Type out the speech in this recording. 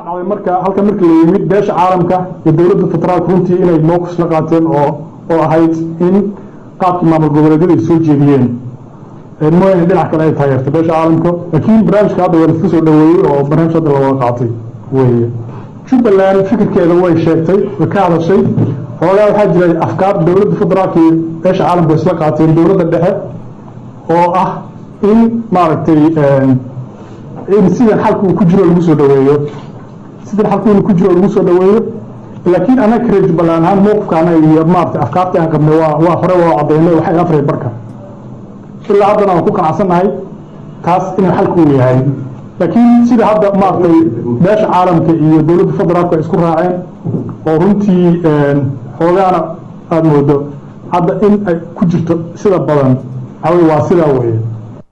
dhacday marka halka markii la yimid beesha caalamka iyo dowladda federaalka runtii inay mowqif la qaateen oo oo ahayd in qaabkii maamul goboleedyada ay soo jeediyeen mooyaane dhinac kale ay taageertay beesha caalamka laakiin barnaamijka hadda waa laisku soo dhaweeyey oo barnaamij hadda lawada qaatay weeye jubbaland fikirkeeda way sheegtay way ka hadashay hoogaa waxaa jiray afkaar dowladda federaalka iyo beesha caalamka isla qaateen dowladda dhexe oo ah in maaragtay in sidan xalka uu ku jiro lagu soo dhaweeyo sidan xalka uu ku jiro lagu soo dhaweeyo laakiin anaga reer jubbaland ahaan mowqifkaana iyo maaragtay afkaarta aan qabnay waa waa hore waa cadeynay waxay afray barka ilaa haddana waan ku qanacsannahay taas inuu xalku uu yahay laakiin sida hadda maaragtay beesha caalamka iyo dowladda federaalku ay isku raaceen oo runtii xoogaana aada moodo hadda in ay ku jirto sida badan waxawey waa sidaa weeye